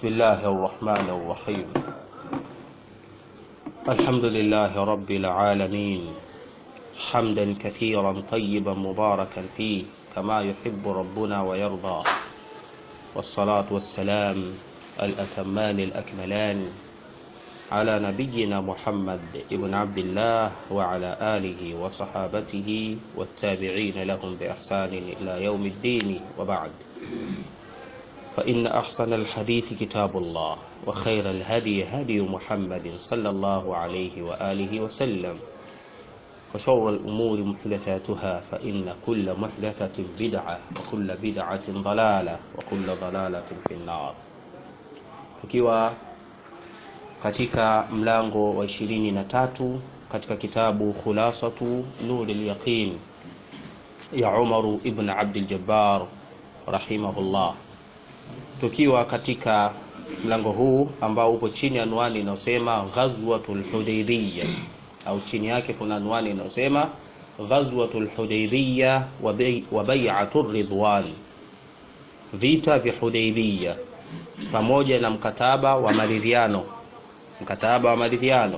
بسم الله الرحمن الرحيم الحمد لله رب العالمين حمدا كثيرا طيبا مباركا فيه كما يحب ربنا ويرضى والصلاة والسلام الأتمان الأكملان على نبينا محمد ابن عبد الله وعلى آله وصحابته والتابعين لهم بإحسان إلى يوم الدين وبعد فإن أحسن الحديث كتاب الله وخير الهدي هدي محمد صلى الله عليه وآله وسلم وشر الأمور محدثاتها فإن كل محدثة بدعة وكل بدعة ضلالة وكل ضلالة في النار tukiwa katika mlango wa ishirini na tatu katika kitabu khulasatu nuri lyaqin ya umaru ibn abdljabbar rahimahullah tukiwa katika mlango huu ambao upo chini ya anwani inayosema ghazwatul hudaybiya au chini yake kuna anwani inayosema ghazwatul hudaybiya wa bai'atur ridwan vita vya hudaybiya pamoja na mkataba wa maridhiano mkataba wa maridhiano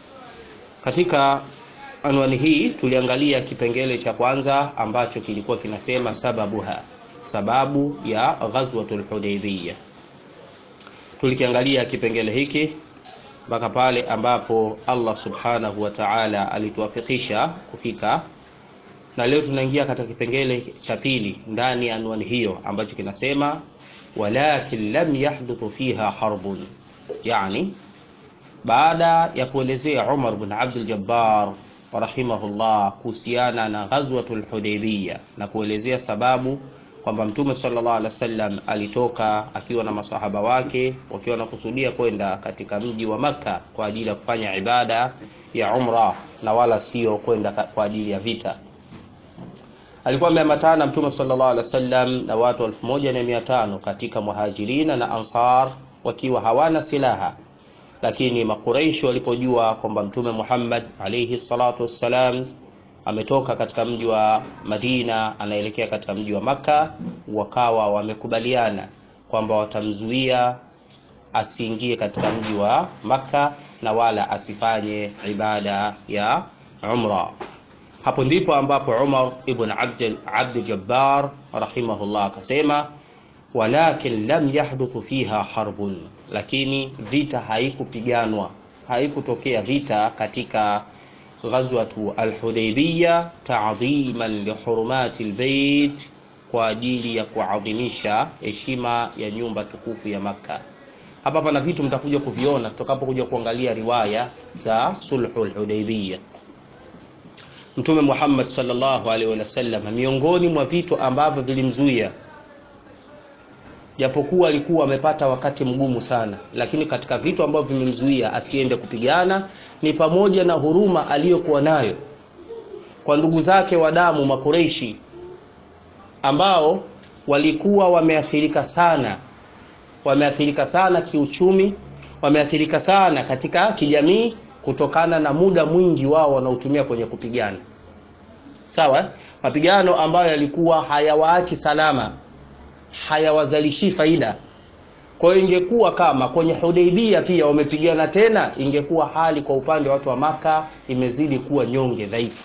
katika anwani hii tuliangalia kipengele cha kwanza ambacho kilikuwa kinasema sababuha sababu ya ghazwatul hudaybiya tulikiangalia kipengele hiki mpaka pale ambapo Allah subhanahu wa ta'ala alituwafikisha kufika na leo tunaingia katika kipengele cha pili ndani ya anwani hiyo ambacho kinasema walakin lam yahduthu fiha harbun yani baada ya kuelezea Umar bin Abdul Jabbar rahimahullah kuhusiana na ghazwatul Hudaybiyah na kuelezea sababu kwamba Mtume sallallahu alaihi wasallam alitoka akiwa na masahaba wake wakiwa wanakusudia kwenda katika mji wa Makka kwa ajili ya kufanya ibada ya umra na wala sio kwenda kwa ajili ya vita. Alikuwa ameambatana Mtume sallallahu alaihi wasallam na watu 1500 katika muhajirina na ansar wakiwa hawana silaha lakini makuraishi walipojua kwamba mtume Muhammad alayhi salatu wassalam ametoka katika mji wa Madina anaelekea katika mji wa Makka, wakawa wamekubaliana kwamba watamzuia asiingie katika mji wa Makka na wala asifanye ibada ya umra. Hapo ndipo ambapo Umar ibn Abd Jabbar rahimahullah akasema walakin lam yahduthu fiha harbun, lakini vita haikupiganwa, haikutokea vita katika ghazwatu al-Hudaybiyah ta'dhiman li hurumati al-bayt, kwa ajili ya kuadhimisha heshima ya nyumba tukufu ya Makka. Hapa pana vitu mtakuja kuviona tutakapokuja kuangalia riwaya za sulhul Hudaybiyah. Mtume Muhammad sallallahu alaihi wasallam, miongoni mwa vitu ambavyo vilimzuia japokuwa alikuwa amepata wakati mgumu sana, lakini katika vitu ambavyo vimemzuia asiende kupigana ni pamoja na huruma aliyokuwa nayo kwa ndugu zake wa damu Makureishi ambao walikuwa wameathirika sana, wameathirika sana kiuchumi, wameathirika sana katika kijamii kutokana na muda mwingi wao wanaotumia kwenye kupigana. Sawa, mapigano ambayo yalikuwa hayawaachi salama hayawazalishi faida. Kwa hiyo ingekuwa kama kwenye Hudaibia pia wamepigana tena, ingekuwa hali kwa upande wa watu wa Maka imezidi kuwa nyonge dhaifu.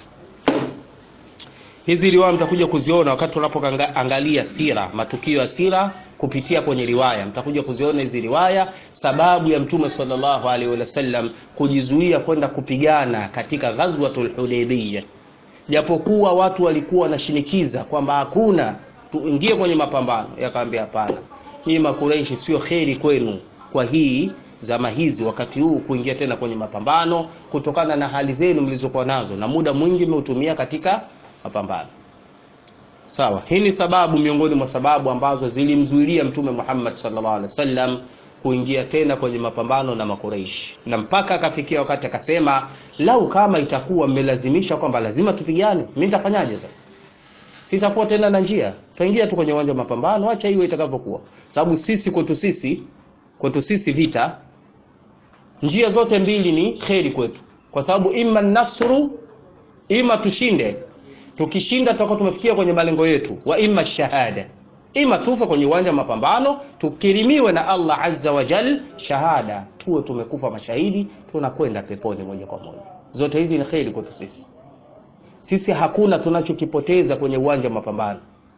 Hizi riwaya mtakuja kuziona wakati tunapoangalia sira, matukio ya sira kupitia kwenye riwaya, mtakuja kuziona hizi riwaya, sababu ya Mtume sallallahu alaihi wasallam kujizuia kwenda kupigana katika ghazwatul Hudaibiyah, japokuwa watu walikuwa wanashinikiza kwamba hakuna tuingie kwenye mapambano. Yakaambia hapana, nyinyi Makureishi sio kheri kwenu kwa hii zama hizi, wakati huu kuingia tena kwenye mapambano, kutokana na hali zenu mlizokuwa nazo na muda mwingi mmeutumia katika mapambano. Sawa, hii ni sababu miongoni mwa sababu ambazo zilimzuilia Mtume Muhammad sallallahu alaihi wasallam kuingia tena kwenye mapambano na Makureishi, na mpaka akafikia wakati akasema, lau kama itakuwa mmelazimisha kwamba lazima tupigane, mimi nitafanyaje sasa? sitakuwa tena na njia, tutaingia tu kwenye uwanja wa mapambano, acha iwe itakavyokuwa, sababu sisi kwetu sisi kwetu sisi vita, njia zote mbili ni kheri kwetu, kwa sababu imma nasru, ima tushinde. Tukishinda tutakuwa tumefikia kwenye malengo yetu, wa imma shahada, ima tufe kwenye uwanja wa mapambano tukirimiwe na Allah azza wa jal shahada, tuwe tumekufa mashahidi, tunakwenda peponi moja kwa moja. Zote hizi ni kheri kwetu sisi. Sisi hakuna tunachokipoteza kwenye uwanja wa mapambano.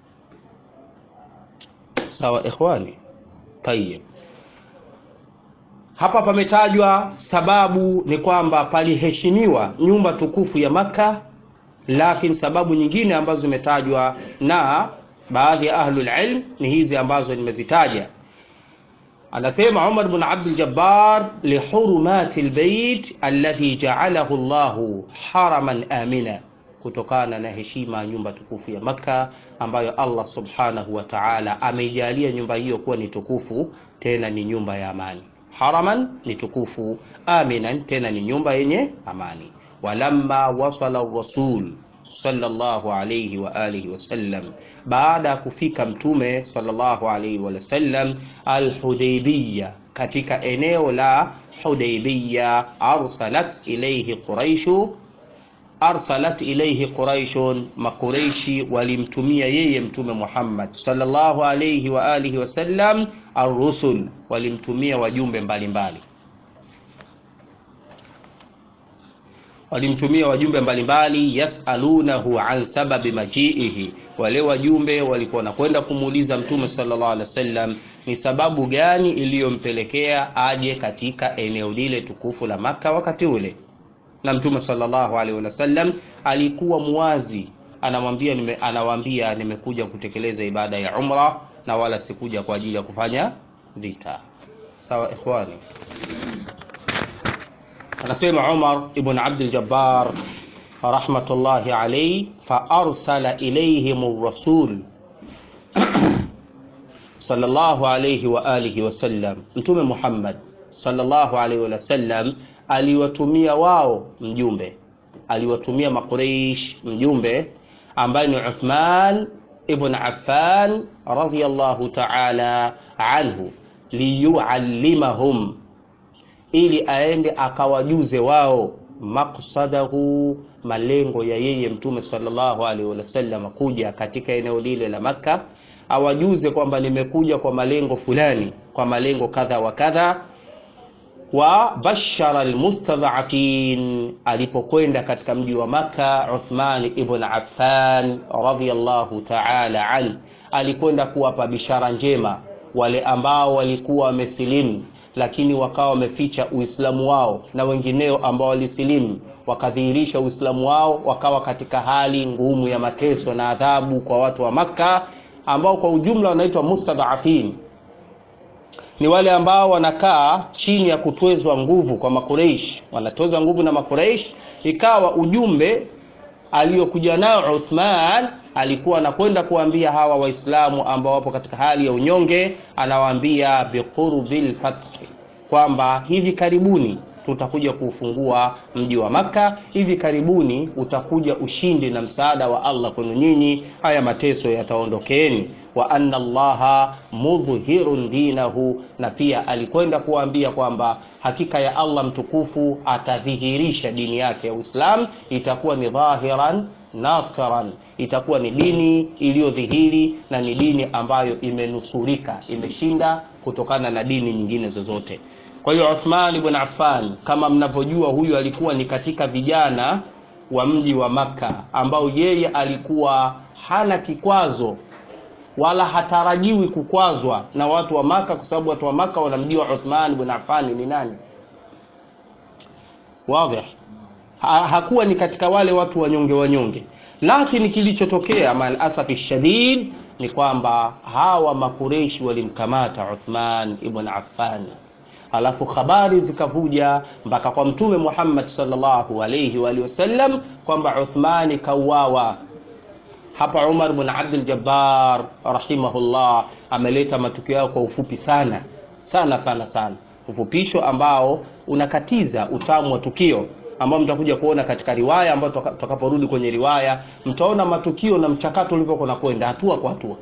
Sawa ikhwani? Tayyib. Hapa pametajwa sababu ni kwamba paliheshimiwa nyumba tukufu ya Makka, lakini sababu nyingine ambazo zimetajwa na baadhi ya ahlul ilm ni hizi ambazo nimezitaja. Anasema Umar bin Abdul Jabbar, lihurumati albayt alladhi ja'alahu Allahu haraman amina, kutokana na heshima ya nyumba tukufu ya Makka ambayo Allah subhanahu wa ta'ala ameijalia nyumba hiyo kuwa ni tukufu, tena ni nyumba ya amani. Haraman ni tukufu, aminan tena ni nyumba yenye amani. Walamma wasala rasul sallallahu alayhi wa alihi wasallam, baada ya kufika mtume sallallahu alayhi wa sallam Alhudaybiya, katika eneo la Hudaybiya, arsalat ilayhi quraishu arsalat ilayhi quraishun, makureishi walimtumia yeye mtume Muhammad sallallahu alayhi wa alihi wasallam arrusul, walimtumia wajumbe mbalimbali walimtumia wajumbe mbalimbali, yasalunahu an sababi majiihi. Wale wajumbe walikuwa wanakwenda kumuuliza mtume sallallahu alaihi wasallam ni sababu gani iliyompelekea aje katika eneo lile tukufu la Makka wakati ule. Na mtume sallallahu alaihi wasallam alikuwa muwazi, anamwambia nime, anawaambia nimekuja kutekeleza ibada ya umra na wala sikuja kwa ajili ya kufanya vita. Sawa ikhwani. Anasema Umar ibn Abdul Jabbar rahmatullahi alayhi, fa arsala ilayhim rasul sallallahu alayhi wa alihi wasallam, Mtume Muhammad sallallahu alayhi wa sallam aliwatumia wao mjumbe, aliwatumia Makuraish mjumbe ambaye ni Uthman ibn Affan radhiyallahu ta'ala anhu liyuallimahum ili aende akawajuze wao maksadahu, malengo ya yeye mtume sallallahu alaihi wasallam kuja katika eneo lile la Makka, awajuze kwamba nimekuja kwa malengo fulani, kwa malengo kadha wa kadha. Wa bashara almustadhafin, alipokwenda katika mji wa Makka, Uthman ibn Affan radhiyallahu ta'ala an, alikwenda kuwapa bishara njema wale ambao walikuwa wamesilimu lakini wakawa wameficha Uislamu wao na wengineo ambao walisilimu wakadhihirisha Uislamu wao, wakawa katika hali ngumu ya mateso na adhabu kwa watu wa Makka, ambao kwa ujumla wanaitwa mustadhafin. Ni wale ambao wanakaa chini ya kutwezwa nguvu kwa Makureish, wanatozwa nguvu na Makureish. Ikawa ujumbe aliyokuja nao Uthman alikuwa anakwenda kuambia hawa Waislamu ambao wapo katika hali ya unyonge, anawaambia biqurbil fathi, kwamba hivi karibuni tutakuja kuufungua mji wa Makka, hivi karibuni utakuja ushindi na msaada wa Allah kwenu nyinyi, haya mateso yataondokeeni. Wa anna Allaha mudhhirun dinahu, na pia alikwenda kuwaambia kwamba hakika ya Allah mtukufu atadhihirisha dini yake ya Uislamu, itakuwa ni dhahiran nasiran, itakuwa ni dini iliyodhihiri na ni dini ambayo imenusurika, imeshinda kutokana na dini nyingine zozote. Kwa hiyo Uthman ibn Affan, kama mnavyojua, huyu alikuwa ni katika vijana wa mji wa Makka ambao yeye alikuwa hana kikwazo wala hatarajiwi kukwazwa na watu wa Makka, kwa sababu watu wa Makka wanamjua Uthman ibn Affan ni nani. Wazi, ha, hakuwa ni katika wale watu wanyonge wanyonge, lakini kilichotokea mal asafi shadid ni kwamba hawa makureishi walimkamata Uthman ibn Affan Alafu habari zikavuja mpaka kwa Mtume Muhammad sallallahu alayhi wa alihi wasallam kwamba Uthmani kauawa. Hapa Umar bin Abdul Jabbar rahimahullah ameleta matukio yao kwa ufupi sana sana sana sana, ufupisho ambao unakatiza utamu wa tukio ambao mtakuja kuona katika riwaya ambayo tutakaporudi kwenye riwaya mtaona matukio na mchakato ulivyokuwa unakwenda hatua kwa hatua.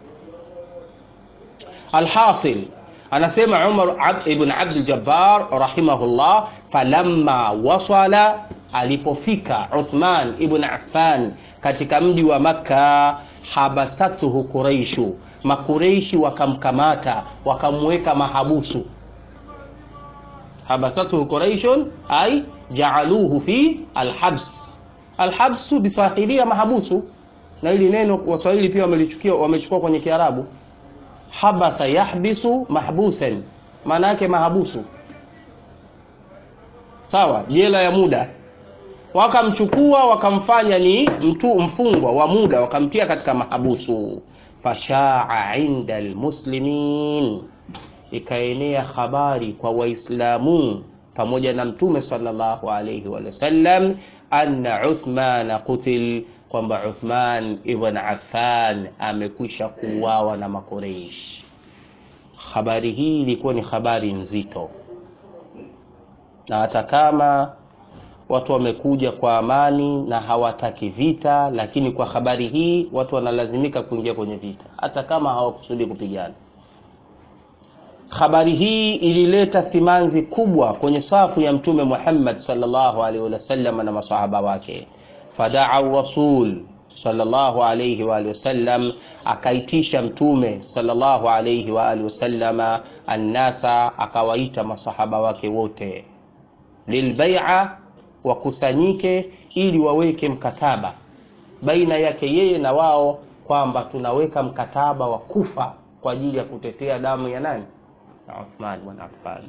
Alhasil Anasema Umar ibn Abdul Jabbar rahimahullah, falamma wasala, alipofika Uthman ibn Affan katika mji wa Makka, habasatuhu Quraishu, makureishi wakamkamata wakamweka mahabusu habasatuhu quraishun ay jaaluhu fi alhabs alhabsu bisahilia mahabusu na hili neno waswahili pia wamelichukia wamechukua kwenye kiarabu habasa yahbisu mahbusan maana yake mahabusu sawa jela ya muda wakamchukua wakamfanya ni mtu mfungwa wa muda wakamtia katika mahabusu fashaa inda almuslimin ikaenea habari kwa waislamu pamoja na mtume sallallahu alayhi wa sallam anna uthman qutil kwamba uthman ibn affan amekwisha kuuawa na makoreish habari hii ilikuwa ni habari nzito na hata kama watu wamekuja kwa amani na hawataki vita lakini kwa habari hii watu wanalazimika kuingia kwenye vita hata kama hawakusudi kupigana habari hii ilileta simanzi kubwa kwenye safu ya mtume Muhammad sallallahu alaihi wasallam na masahaba wake fadaa rasul sallallahu alaihi wa alihi wasallam akaitisha mtume sallallahu alaihi wa alihi wasallama annasa akawaita masahaba wake wote lilbai'a wakusanyike ili waweke mkataba baina yake yeye na wao kwamba tunaweka mkataba wa kufa kwa ajili ya kutetea damu ya nani na Uthman bin Affan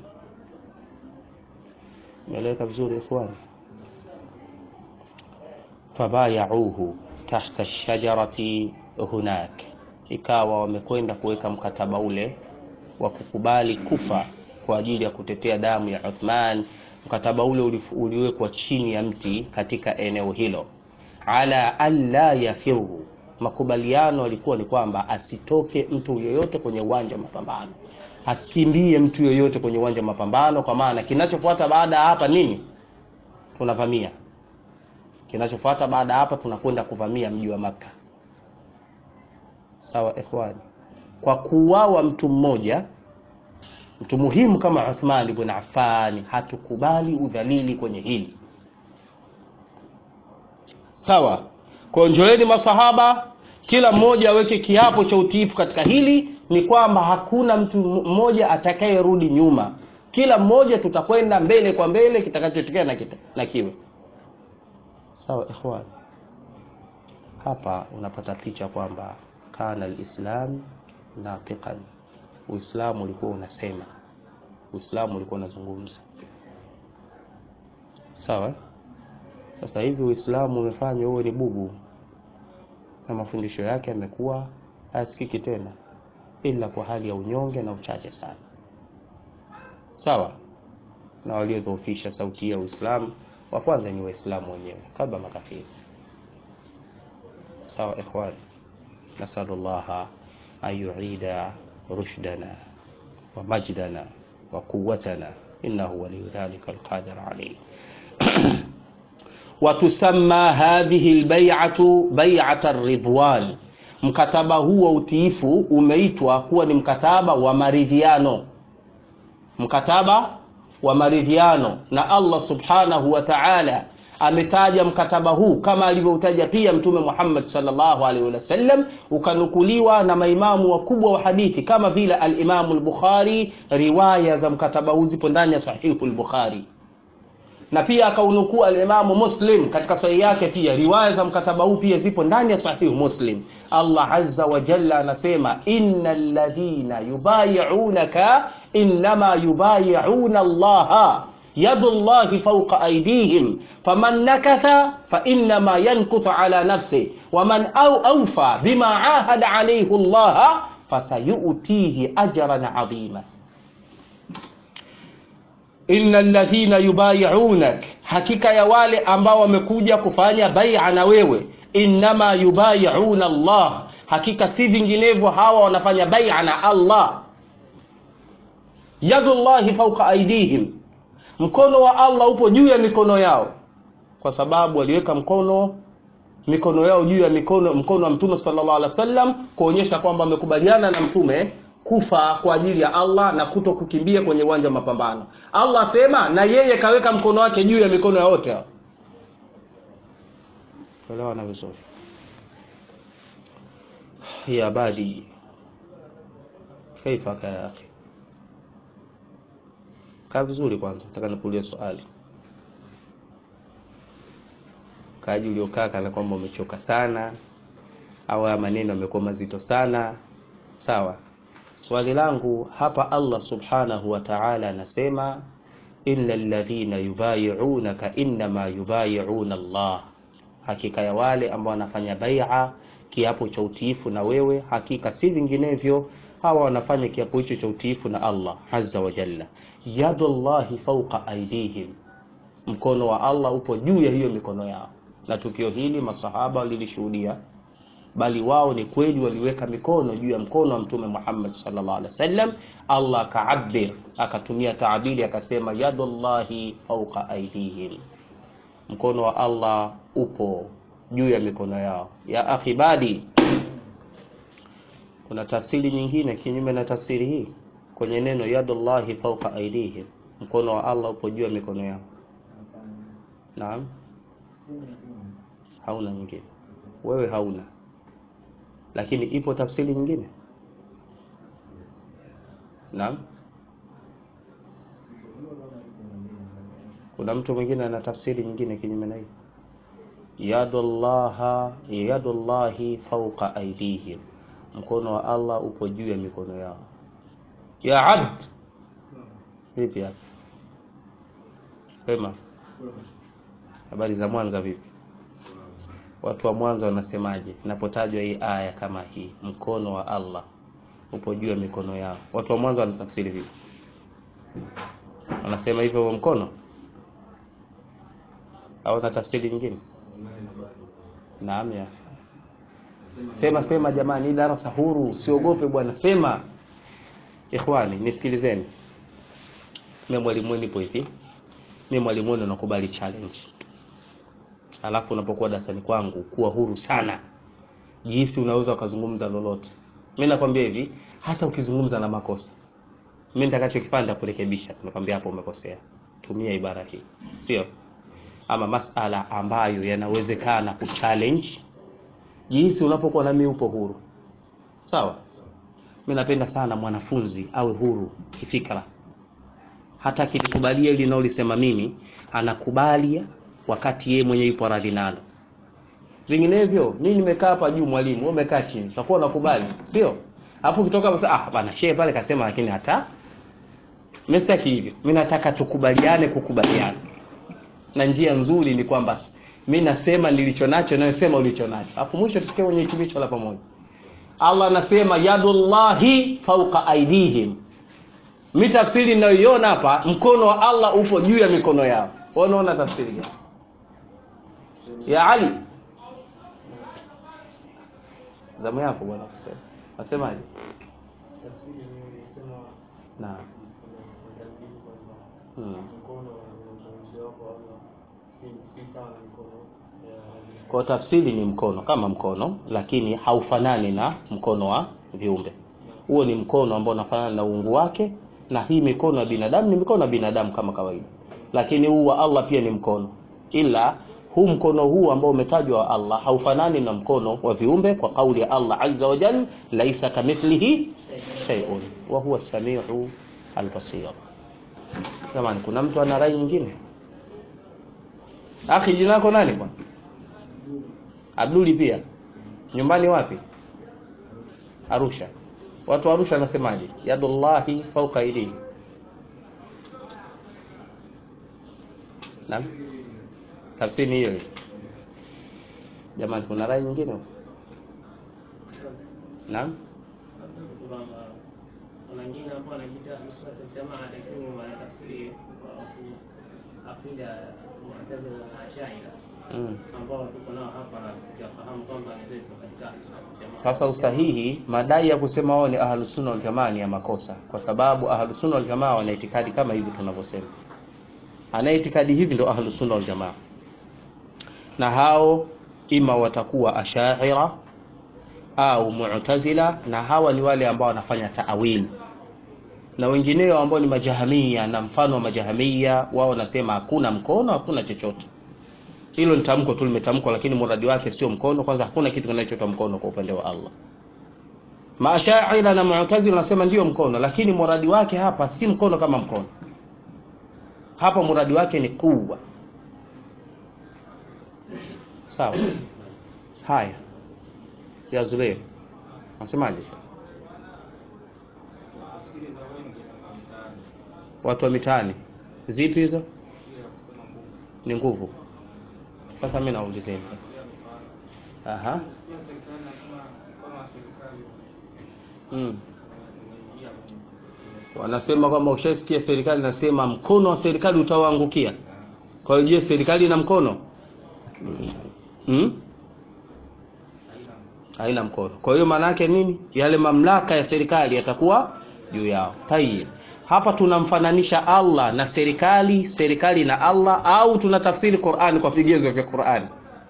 meleka vizuri ikhwani fabayauhu tahta shajarati hunak ikawa wamekwenda kuweka mkataba ule wa kukubali kufa kwa ajili ya kutetea damu ya Uthman mkataba ule uliwekwa chini ya mti katika eneo hilo ala alla yafiru makubaliano yalikuwa ni kwamba asitoke mtu yoyote kwenye uwanja wa mapambano asikimbie mtu yoyote kwenye uwanja wa mapambano kwa maana kinachofuata baada ya hapa nini tunavamia kinachofuata baada ya hapa tunakwenda kuvamia mji wa maka sawa ikhwani kwa kuuawa mtu mmoja mtu muhimu kama Uthman ibn Affan hatukubali udhalili kwenye hili sawa kwa njoeni masahaba kila mmoja aweke kiapo cha utiifu katika hili ni kwamba hakuna mtu mmoja atakayerudi nyuma kila mmoja tutakwenda mbele kwa mbele kitakachotokea na, kita, na kiwe sawa ikhwan hapa unapata picha kwamba kana alislam natiqan uislamu ulikuwa unasema uislamu ulikuwa unazungumza sawa sasa hivi uislamu umefanywa uwe ni bubu na mafundisho yake yamekuwa hayasikiki tena ila kwa hali ya unyonge na uchache sana sawa na waliodhoofisha sauti ya uislamu wa kwanza ni waislamu wenyewe kabla makafiri sawa ikhwani nasalullaha an yuida رشدنا ومجدنا وقوتنا إنه ولي ذلك القادر عليه وتسمى هذه البيعة بيعة الرضوان mkataba huu wa utiifu umeitwa kuwa ni mkataba wa maridhiano mkataba wa maridhiano na Allah subhanahu wa ta'ala ametaja mkataba huu kama alivyoutaja pia mtume Muhammad sallallahu alaihi wasallam ukanukuliwa na maimamu wakubwa wa hadithi kama vile al-Imam al-Bukhari riwaya za mkataba huu zipo ndani ya sahihu al-Bukhari na pia akaunukuu al-Imam Muslim katika sahihi yake pia riwaya za mkataba huu pia zipo ndani ya sahihu Muslim Allah azza wa jalla anasema innal ladhina yubayi'unaka innama yubayi'una Allah yadu llahi fauqa aydihim faman nakatha fainama yankuthu ala nafsi waman au aufa bima ahada alayhi llaha fasayutihi ajran adhima inna alladhina yubayi'unak hakika ya wale ambao wamekuja kufanya bai'a na wewe innama yubayi'una Allah hakika si vinginevyo hawa wanafanya bai'a na Allah yadullahi fauqa aydihim mkono wa Allah upo juu ya mikono yao kwa sababu waliweka mkono mikono yao juu ya mikono mkono wa mtume sallallahu alaihi wasallam kuonyesha kwamba wamekubaliana na mtume kufa kwa ajili ya Allah na kuto kukimbia kwenye uwanja wa mapambano. Allah asema na yeye kaweka mkono wake juu ya mikono ya wote hao. Elewana vizuri. Ya badi kaifaka ya akhi kaa vizuri kwanza nataka nikuulize swali kaaji uliokaa kana kwamba umechoka sana au haya maneno yamekuwa mazito sana sawa swali langu hapa allah subhanahu wa taala anasema illa alladhina yubayi'unaka innama yubayi'una allah hakika ya wale ambao wanafanya bai'a kiapo cha utiifu na wewe hakika si vinginevyo hawa wanafanya kiapo hicho cha utiifu na allah azza wa jalla yadullahi fawqa aidihim mkono wa allah upo juu ya hiyo mikono yao na tukio hili masahaba walilishuhudia bali wao ni kweli waliweka mikono juu ya mkono wa mtume Muhammad sallallahu alaihi wasallam. Allah akaabir akatumia taabiri akasema yadullahi fawqa aidihim, mkono wa Allah upo juu ya mikono yao. Ya akhi badi, kuna tafsiri nyingine kinyume na tafsiri hii kwenye neno yadullahi fawqa aidihim, mkono wa Allah upo juu ya mikono yao. Naam, hauna nyingine, wewe hauna lakini ipo tafsiri nyingine naam kuna mtu mwingine ana tafsiri nyingine kinyume na hiyo yadullaha yadullahi fawqa aidihim mkono wa Allah upo juu ya mikono yao ya abd vipi hapa pema habari za Mwanza vipi watu wa Mwanza wanasemaje inapotajwa hii aya kama hii mkono wa Allah upo juu ya mikono yao watu wa Mwanza wanatafsiri vipi wanasema hivyo mkono au na tafsiri nyingine naam ya sema sema jamani hii darasa huru usiogope bwana sema ikhwani nisikilizeni mimi mwalimu nipo hivi mimi mwalimu nakubali challenge alafu unapokuwa darasani kwangu kuwa huru sana jinsi unaweza ukazungumza lolote mimi nakwambia hivi hata ukizungumza na makosa mimi nitakachokipanda kurekebisha tunakwambia hapo umekosea tumia ibara hii sio ama masala ambayo yanawezekana kuchallenge jinsi unapokuwa nami upo huru sawa mimi napenda sana mwanafunzi awe huru kifikra hata akilikubalia ili naolisema mimi anakubali wakati yeye mwenyewe yupo radhi nalo vinginevyo mimi nimekaa hapa juu mwalimu wewe umekaa chini tutakuwa unakubali sio alafu ukitoka hapo ah bana shehe pale kasema lakini hata mimi sitaki hivyo mimi nataka tukubaliane kukubaliana na njia nzuri ni kwamba mimi nasema nilicho nacho na nasema ulicho nacho alafu mwisho tufikie kwenye hitimisho la pamoja Allah anasema yadullahi fawqa aidihim mimi tafsiri ninayoiona hapa mkono wa Allah upo juu ya mikono yao unaona tafsiri gani ya Ali zamu yako bwana kusema nasemaje na hmm. kwa tafsiri ni mkono kama mkono lakini haufanani na mkono wa viumbe huo ni mkono ambao unafanana na uungu wake na hii mikono ya binadamu ni mikono ya binadamu kama kawaida lakini huu wa Allah pia ni mkono ila huu mkono huu ambao umetajwa wa Allah haufanani na mkono wa viumbe kwa kauli ya Allah azza wa jalla laisa kamithlihi shay'un wa huwa samiu albasir jamani kuna mtu ana rai nyingine akhi jina lako nani bwana Abduli pia nyumbani wapi Arusha watu wa Arusha wanasemaje yadullahi fawqa aydihim Naam. Tafsiri hiyo. Jamani kuna rai nyingine? Naam. Kuna wengine ambao wanajiita nusratul jamaa lakini wanatafsiri kwa akida Mu'tazila na Ash'ari Mm. ambao tuko nao hapa na tukifahamu kwamba ni zetu katika jamaa. Sasa usahihi madai ya kusema wao ni ahlus sunna wal jamaa ni ya makosa kwa sababu ahlus sunna wal jamaa wana itikadi kama hivi tunavyosema. Ana itikadi hivi ndo ahlus sunna wal jamaa. Na hao ima watakuwa ashaira au mu'tazila na hawa ni wale ambao wanafanya taawili na wengineo ambao ni majahamia na mfano wa majahamia wao wanasema hakuna mkono hakuna chochote hilo ni tamko tu limetamkwa lakini muradi wake sio mkono kwanza hakuna kitu kinachoitwa mkono kwa upande wa Allah Maashaira na Mu'tazila wanasema ndio mkono, lakini muradi wake hapa si mkono kama mkono. Hapa muradi wake ni kuwa. Sawa. Haya. Ya Zubair. Nasemaje? Watu wa mitaani. Zipi hizo? Ni nguvu. Sasa mimi naulizeni. Aha. Mm. Wanasema kwamba ushasikia serikali nasema mkono wa serikali utawaangukia. Kwa hiyo je, serikali ina mkono? Mm? Haina mkono. Kwa hiyo maana yake nini? Yale mamlaka ya serikali yatakuwa juu yao. Tayeb. Hapa tunamfananisha Allah na serikali, serikali na Allah au tunatafsiri Qur'an kwa vigezo vya Qur'an.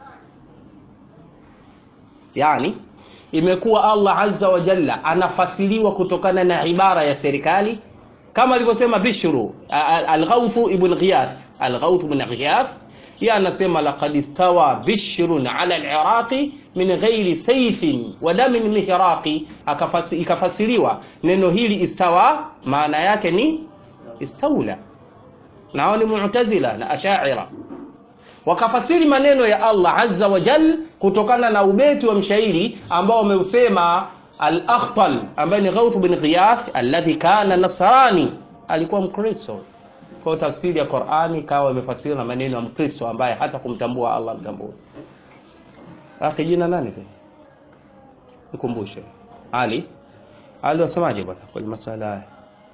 Yaani imekuwa Allah azza wa jalla anafasiliwa kutokana na ibara ya serikali kama alivyosema Bishru al-Ghawth ibn Ghiyath al-Ghawth ibn Ghiyath yeye anasema laqad istawa bishrun ala al-iraqi min ghairi sayfin wa damin mihraqi akafasi, ikafasiriwa neno hili istawa maana yake ni istaula nao ni mu'tazila na ashaira wakafasiri maneno ya Allah azza wa jal kutokana na ubeti wa mshairi ambao wameusema al-Akhtal ambaye ni Ghawth bin Ghiyath alladhi kana nasrani alikuwa mkristo kwa tafsiri ya Qur'ani kawa imefasiriwa na maneno ya mkristo ambaye hata kumtambua Allah mtambua akhi jina nani kwa nikumbushe Ali Ali wasemaje bwana kwenye masala haya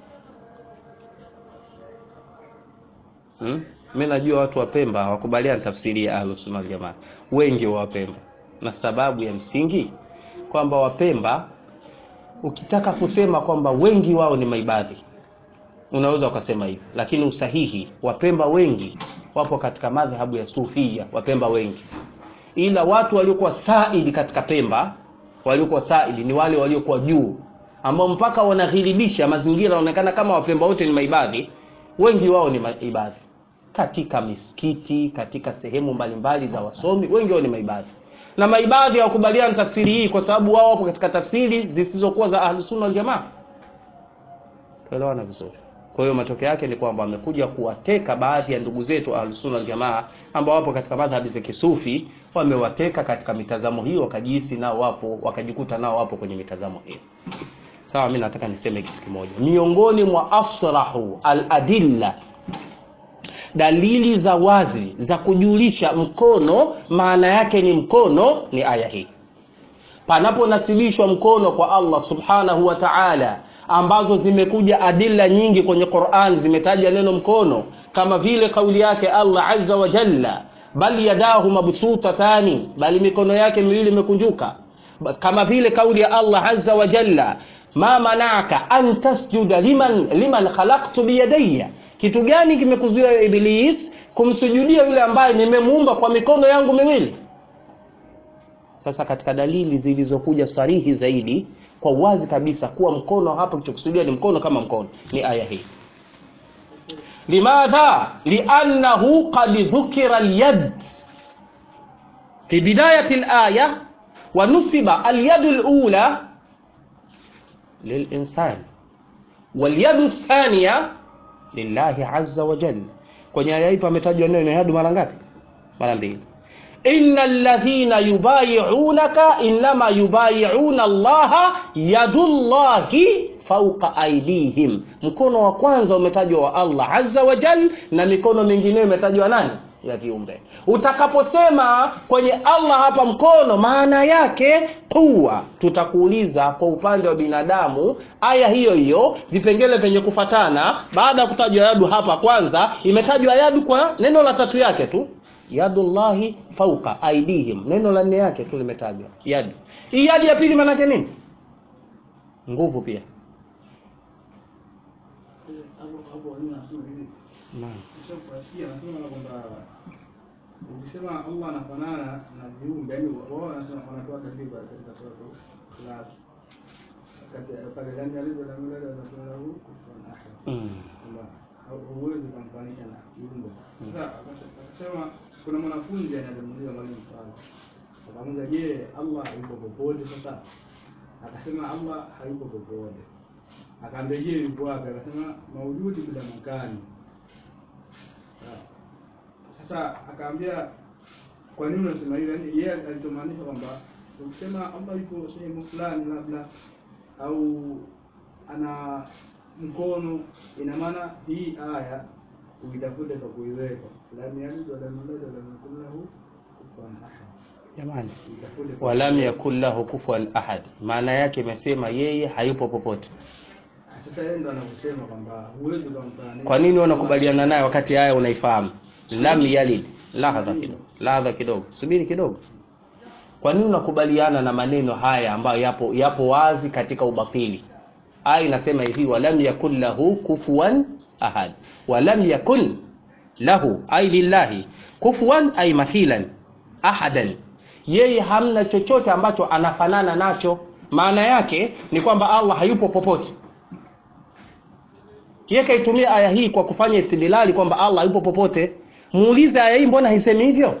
hmm? Mimi najua watu wa Pemba hawakubaliani tafsiri ya Ahlus Sunna Jamaa, wengi wa Wapemba, na sababu ya msingi kwamba Wapemba ukitaka kusema kwamba wengi wao ni maibadhi unaweza ukasema hivyo, lakini usahihi Wapemba wengi wapo katika madhhabu ya Sufia, Wapemba wengi, ila watu waliokuwa saidi katika Pemba, waliokuwa saidi ni wale waliokuwa juu, ambao mpaka wanaghiribisha mazingira, wanaonekana kama Wapemba wote ni maibadhi. Wengi wao ni maibadhi katika misikiti, katika sehemu mbalimbali za wasomi, wengi wao ni maibadhi. Na maibadhi hawakubaliana tafsiri hii kwa sababu wao wapo katika tafsiri zisizokuwa za Ahlus Sunna wal Jamaa. Tuelewana vizuri. Kwa hiyo matokeo yake ni kwamba wamekuja kuwateka baadhi ya ndugu zetu Ahlus Sunna wal Jamaa ambao wapo katika madhhabi za kisufi, wamewateka katika mitazamo hiyo, wakajihisi nao wapo, wakajikuta nao wapo kwenye mitazamo hiyo. Sawa, mimi nataka niseme kitu kimoja. Miongoni mwa asrahu al-adilla dalili za wazi za kujulisha mkono maana yake ni mkono ni aya hii panaponasibishwa mkono kwa Allah subhanahu wa ta'ala ambazo zimekuja adilla nyingi kwenye Qur'an zimetaja neno mkono kama vile kauli yake Allah azza wa jalla bal yadahu mabsutatani bali mikono yake miwili imekunjuka kama vile kauli ya Allah azza wa jalla ma manaka an tasjuda liman liman khalaqtu biyadayya kitu gani kimekuzuia Iblis kumsujudia yule ambaye nimemuumba kwa mikono yangu miwili? Sasa katika dalili zilizokuja sarihi zaidi kwa wazi kabisa kuwa mkono hapa kilichokusudia ni mkono kama mkono ni aya hii. Limadha? Liannahu qad dhukira al-yad fi bidayati al-aya wa nusiba al-yad al-ula lil-insan wal-yad ath-thaniya lillahi azza wa jalla. Kwenye aya hii pametajwa neno yadu mara ngapi? Mara mbili. innal ladhina yubayi'unaka innama yubayi'una Allaha yadullahi fawqa aydihim. Mkono wa kwanza umetajwa wa Allah azza wa jalla, na mikono mingineyo imetajwa nani? ya viumbe. Utakaposema kwenye Allah hapa mkono, maana yake kuwa, tutakuuliza kwa upande wa binadamu, aya hiyo hiyo vipengele vyenye kufatana, baada ya kutajwa yadu hapa kwanza, imetajwa yadu kwa neno la tatu yake tu, yadullahi fauka aidihim, neno la nne yake tu limetajwa yadu. Hii yadi ya pili maana yake nini? Nguvu pia. Naam. ukisema Allah anafanana na viumbe, yani wao wanasema wanatoa takriba katika sura Ikhlas wakati pale ndani alivyo na milele wanasema lahu kufuwan ahad, Mm. kwamba huwezi kumfanisha na viumbe. Sasa akasema kuna mwanafunzi anamuuliza mwalimu swali, akamuuliza je, Allah yuko popote? Sasa akasema Allah hayupo popote. Akaambia je, yupo wapi? Akasema maujudi bila makani. Sawa. Sasa akaambia kwa nini unasema hivyo? Yaani yeye alichomaanisha kwamba ukisema Allah yupo sehemu fulani labda au ana mkono, ina maana hii aya uitafute kwa kuiweka lam yalid wa lam yulad wa lam yakul lahu kufuwan ahad. jamani Uitafute kwa walam kuiweka. yakun lahu kufuwan ahad maana yake imesema yeye hayupo popote Sasa yeye ndo anavyosema kwamba huwezi kumfananisha. kwa nini wanakubaliana naye wakati haya unaifahamu lam yalid lahadha kidogo lahadha kidogo subiri kidogo kwa nini unakubaliana na maneno haya ambayo yapo yapo wazi katika ubatili aya inasema hivi walam yakun lahu kufuwan ahad walam yakun lahu ay lillahi kufuwan ay mathilan ahadan yeye hamna chochote ambacho anafanana nacho maana yake ni kwamba allah hayupo popote yeye kaitumia aya hii kwa kufanya istidlali kwamba allah hayupo popote muulize aya hii mbona haisemi hivyo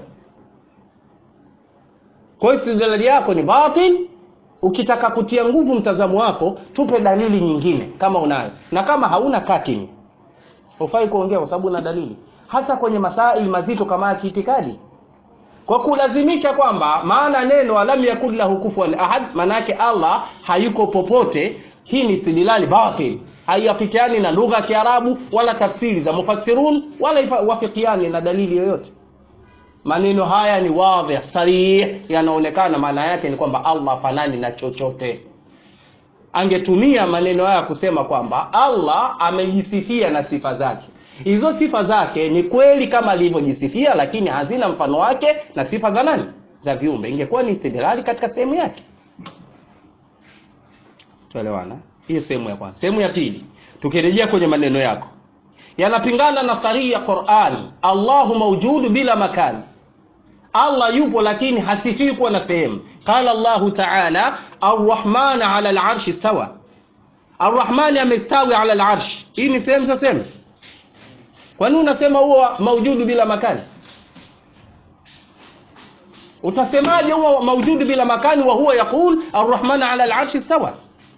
kwa hiyo istidlali yako ni batil ukitaka kutia nguvu mtazamo wako tupe dalili nyingine kama unayo na kama hauna kaa kimya hufai kuongea kwa sababu una dalili hasa kwenye masaili mazito kama ya kiitikadi kwa kulazimisha kwamba maana neno alam yakun lahu kufuwan ahad maana yake allah hayuko popote hii ni istidlali batil haiafikiani na lugha ya kiarabu wala tafsiri za mufassirun wala ifa- wafikiani na dalili yoyote maneno haya ni wadhih sarih yanaonekana maana yake ni kwamba allah fanani na chochote angetumia maneno haya kusema kwamba allah amejisifia na sifa zake hizo sifa zake ni kweli kama alivyojisifia lakini hazina mfano wake na sifa za nani za viumbe ingekuwa ni istidlali katika sehemu yake tuelewana hiyo sehemu ya kwanza sehemu ya pili tukirejea kwenye maneno yako yanapingana na sarihi ya Qur'an Allahu maujudu bila makani Allah yupo lakini hasifii kuwa na sehemu qala Allahu ta'ala arrahman 'ala al-'arshi stawa arrahmani amestawi 'ala al-'arsh hii ni sehemu sio sehemu kwa nini unasema huo maujudu bila makani utasemaje huwa maujudu bila makani wa huwa yaqul arrahman 'ala al-'arshi stawa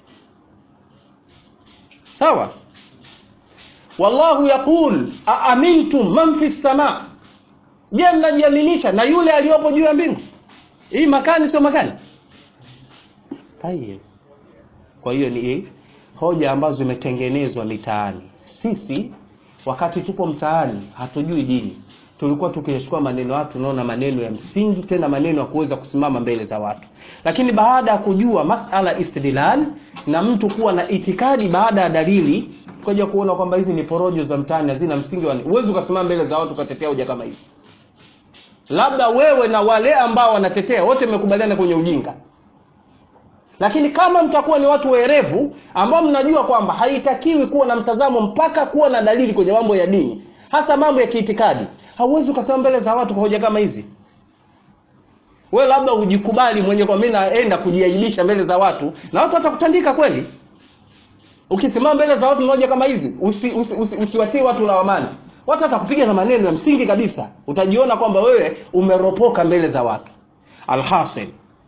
sawa wallahu yaqul aamintum man fi sama je mnajiaminisha na yule aliyopo juu ya mbingu hii makani sio makani Tayeb. kwa hiyo ni hoja ambazo zimetengenezwa mitaani sisi wakati tupo mtaani hatujui dini tulikuwa tukiyachukua maneno watu tunaona maneno ya msingi tena maneno ya kuweza kusimama mbele za watu lakini baada ya kujua masala istidlal na mtu kuwa na itikadi baada ya dalili kuja kuona kwamba hizi ni porojo za mtaani hazina msingi wa huwezi ukasimama mbele za watu ukatetea hoja kama hizi labda wewe na wale ambao wanatetea wote mmekubaliana kwenye ujinga lakini kama mtakuwa ni watu werevu ambao mnajua kwamba haitakiwi kuwa na mtazamo mpaka kuwa na dalili kwenye mambo ya dini hasa mambo ya kiitikadi hauwezi ukasema mbele za watu kwa hoja kama hizi wewe labda ujikubali mwenye kwa mimi naenda kujiaibisha mbele za watu na watu watakutandika kweli ukisimama mbele za watu na hoja kama hizi usiwatie usi, usi, usiwatie watu lawamani watu watakupiga na maneno ya msingi kabisa utajiona kwamba wewe umeropoka mbele za watu alhasil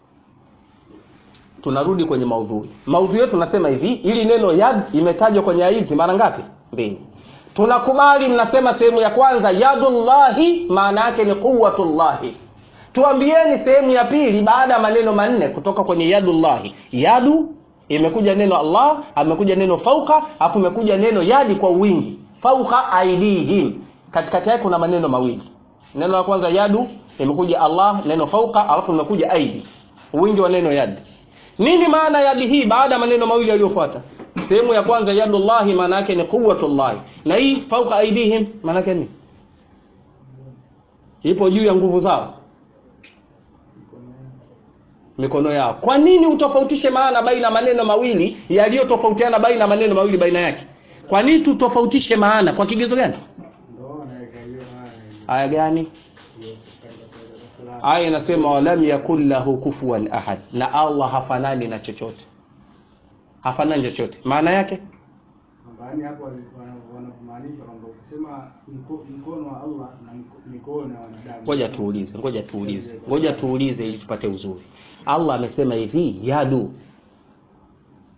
tunarudi kwenye maudhui maudhui yetu tunasema hivi ili neno yad imetajwa kwenye hizi mara ngapi mbili tunakubali mnasema sehemu ya kwanza yadullahi maana yake ni quwwatullahi tuambieni sehemu ya pili baada ya maneno manne kutoka kwenye yadullahi yadu imekuja neno allah amekuja neno fauka alafu imekuja neno yadi kwa wingi fauka aidihim katikati yake kuna maneno mawili neno la kwanza yadu imekuja allah neno fauka alafu imekuja aidi wingi wa neno yadi nini maana yadi hii baada ya maneno mawili yaliyofuata sehemu ya kwanza yadullahi maana yake ni quwwatullahi na hii fauka aidihim maana yake ni ipo juu ya nguvu zao mikono yao kwa nini utofautishe maana baina maneno mawili yaliyotofautiana baina maneno mawili baina yake kwa nini tutofautishe maana kwa kigezo gani Ndio anaweka hiyo aya haya gani hiyo katika katika sala. aya inasema walam yakun lahu kufuwan ahad na allah hafanani na chochote hafanani chochote maana yake Kwamba yani hapo walikuwa wanamaanisha kwamba ukisema mko- mkono wa Allah na mko- mikono ya wanadamu. ngoja tuulize ngoja tuulize ngoja tuulize ili tupate uzuri allah amesema hivi yadu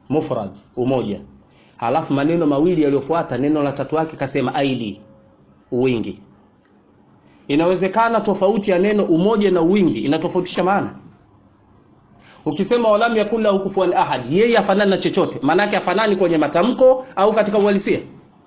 mufrad umoja halafu maneno mawili yaliyofuata neno la tatu yake kasema aidi wingi inawezekana tofauti ya neno umoja na wingi inatofautisha maana ukisema walam yakun lahu kufuwan ahad yeye afanani na chochote maanake afanani kwenye matamko au katika uhalisia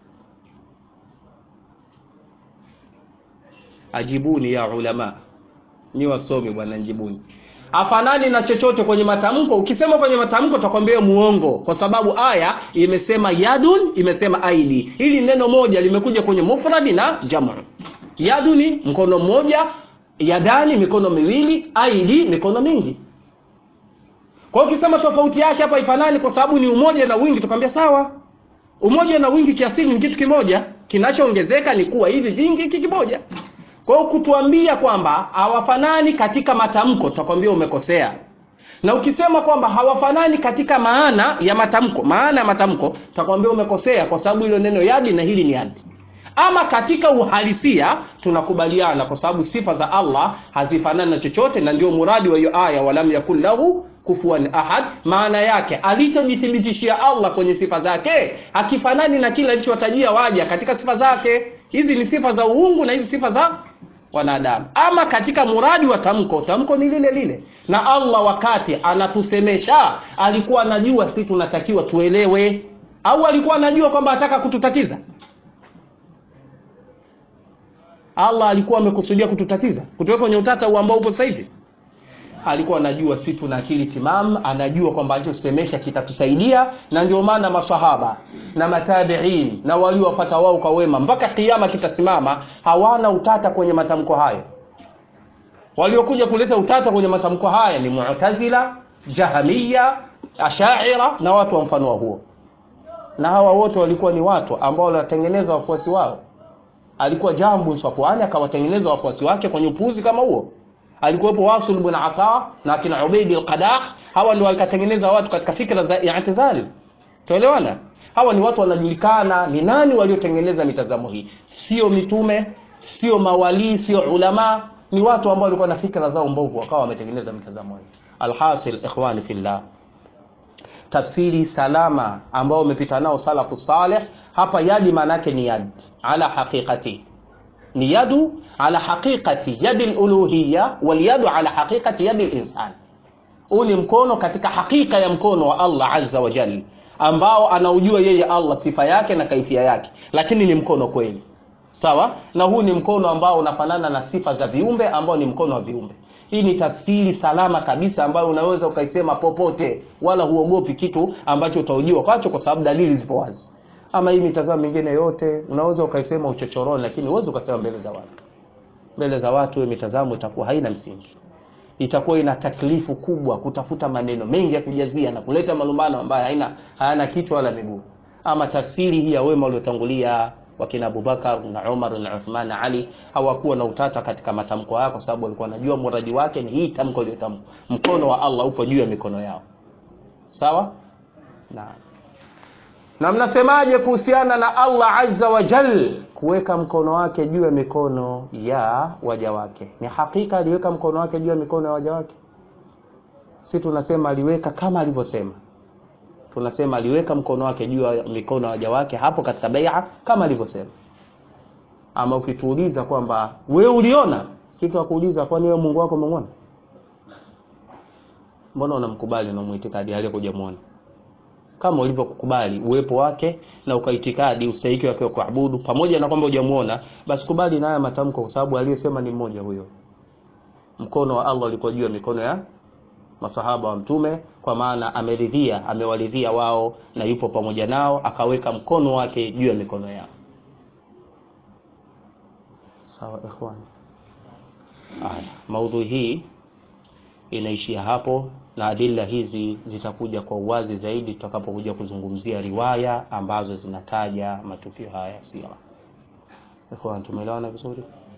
ajibuni ya ulama ni wasomi bwana njibuni afanani na chochote kwenye matamko ukisema kwenye matamko takwambia muongo kwa sababu aya imesema yadun imesema aidi hili neno moja limekuja kwenye mufradi na jamu yaduni mkono mmoja yadani mikono miwili aidi mikono mingi kwa hiyo ukisema tofauti yake hapa ifanani kwa sababu ni umoja na wingi tukwambia sawa umoja na wingi kiasili ni kitu kimoja kinachoongezeka ni kuwa hivi vingi hiki kimoja kwa hiyo kutuambia kwamba hawafanani katika matamko tutakwambia umekosea na ukisema kwamba hawafanani katika maana ya matamko maana ya matamko tutakwambia umekosea kwa sababu hilo neno yadi na hili ni yadi ama katika uhalisia tunakubaliana kwa sababu sifa za allah hazifanani na chochote na ndio muradi wa hiyo aya walam yakun lahu kufuan ahad maana yake alichojithibitishia allah kwenye sifa zake hakifanani na kile alichowatajia waja katika sifa zake hizi ni sifa za uungu na hizi sifa za wanadamu ama katika muradi wa tamko tamko ni lile lile na allah wakati anatusemesha alikuwa anajua si tunatakiwa tuelewe au alikuwa anajua kwamba ataka kututatiza allah alikuwa amekusudia kututatiza kutoka kwenye utata huu ambao upo sasa hivi alikuwa anajua si tuna akili timam anajua kwamba alichosemesha kitatusaidia na ndio maana masahaba na matabiin na waliowafata wao kwa wema mpaka kiama kitasimama hawana utata kwenye matamko hayo waliokuja kuleta utata kwenye matamko haya ni mu'tazila jahamiya ashaira na watu wa mfano wa huo na hawa wote walikuwa ni watu ambao wanatengeneza wafuasi wao alikuwa jambu safwani akawatengeneza wafuasi wake kwenye upuuzi kama huo alikuwepo wasul ibn ata na kina ubaidi al-qadah hawa ndio wakatengeneza watu katika fikra za i'tizal tuelewana hawa ni watu wanajulikana ni nani waliotengeneza mitazamo hii sio mitume sio mawalii sio ulama ni watu ambao walikuwa na fikra zao mbovu wakawa wametengeneza mitazamo hii alhasil ikhwani fillah tafsiri salama ambao umepita nao salafu saleh hapa yadi maana yake ni yad ala haqiqati ni yadu ala haqiqati yadi luluhiya walyadu ala haqiqati yadi linsan huu ni mkono katika hakika ya mkono wa allah azza wa jal ambao anaujua yeye allah sifa yake na kaifia yake lakini ni mkono kweli sawa na huu ni mkono ambao unafanana na sifa za viumbe ambao ni mkono wa viumbe hii ni tafsiri salama kabisa ambayo unaweza ukaisema popote wala huogopi kitu ambacho utaujiwa kwacho kwa sababu dalili zipo wazi ama hii mitazamo mingine yote unaweza ukaisema uchochoroni lakini huwezi ukasema mbele za watu mbele za watu hiyo mitazamo itakuwa haina msingi itakuwa ina taklifu kubwa kutafuta maneno mengi ya kujazia na kuleta malumbano ambayo haina hayana kichwa wala miguu ama tafsiri hii ya wema waliotangulia wakina Abubakar na Umar na Uthman na Ali hawakuwa na utata katika matamko yao kwa sababu walikuwa wanajua muradi wake ni hii tamko iliyotamkwa mkono wa Allah upo juu ya mikono yao sawa na na mnasemaje kuhusiana na Allah azza wa jal kuweka mkono wake juu ya mikono ya waja wake ni hakika aliweka mkono wake juu ya mikono ya waja wake si tunasema aliweka kama alivyosema tunasema aliweka mkono wake juu ya mikono ya waja wake hapo katika bai'a kama alivyosema ama ukituuliza kwamba we uliona kitu akuuliza kwani wewe Mungu wako umemwona mbona unamkubali na muitikadi aliyekuja muone kama ulivyokubali uwepo wake na ukaitikadi ustahiki wake wa kuabudu pamoja na kwamba hujamuona basi kubali na haya matamko kwa sababu aliyesema ni mmoja huyo mkono wa Allah ulikuwa juu ya mikono ya masahaba wa mtume kwa maana ameridhia amewaridhia wao na yupo pamoja nao akaweka mkono wake juu ya mikono yao sawa ikhwan haya maudhui hii inaishia hapo na adila hizi zitakuja kwa uwazi zaidi tutakapokuja kuzungumzia riwaya ambazo zinataja matukio haya ya sira ikhwan tumeelewana vizuri